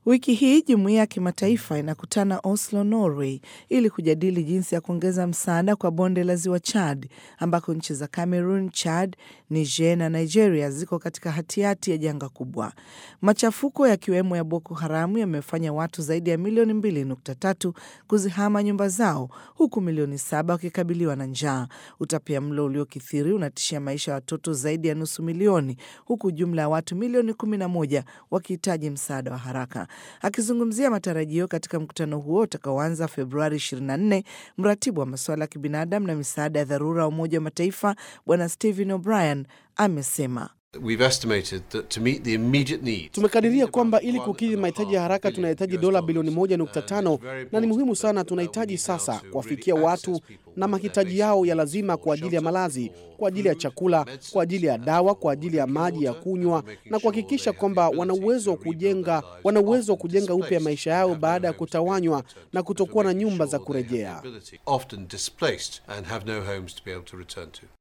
Wiki hii jumuiya ya kimataifa inakutana Oslo, Norway, ili kujadili jinsi ya kuongeza msaada kwa bonde la ziwa Chad, ambako nchi za Cameroon, Chad, Niger na Nigeria ziko katika hatihati ya janga kubwa. Machafuko yakiwemo ya Boko Haramu yamefanya watu zaidi ya milioni mbili nukta tatu kuzihama nyumba zao, huku milioni saba wakikabiliwa na njaa. Utapia mlo uliokithiri unatishia maisha ya watoto zaidi ya nusu milioni, huku jumla ya watu milioni kumi na moja wakihitaji msaada wa haraka. Akizungumzia matarajio katika mkutano huo utakaoanza Februari 24, mratibu wa masuala ya kibinadamu na misaada ya dharura wa Umoja wa Mataifa Bwana Stephen O'Brien amesema Tumekadiria kwamba ili kukidhi mahitaji ya haraka tunahitaji dola bilioni moja nukta tano na ni muhimu sana. Tunahitaji sasa kuwafikia watu na mahitaji yao ya lazima kwa ajili ya malazi, kwa ajili ya chakula, kwa ajili ya dawa, kwa ajili ya maji ya kunywa na kuhakikisha kwamba wana uwezo wa kujenga wana uwezo wa kujenga upya maisha yao baada ya kutawanywa na kutokuwa na nyumba za kurejea.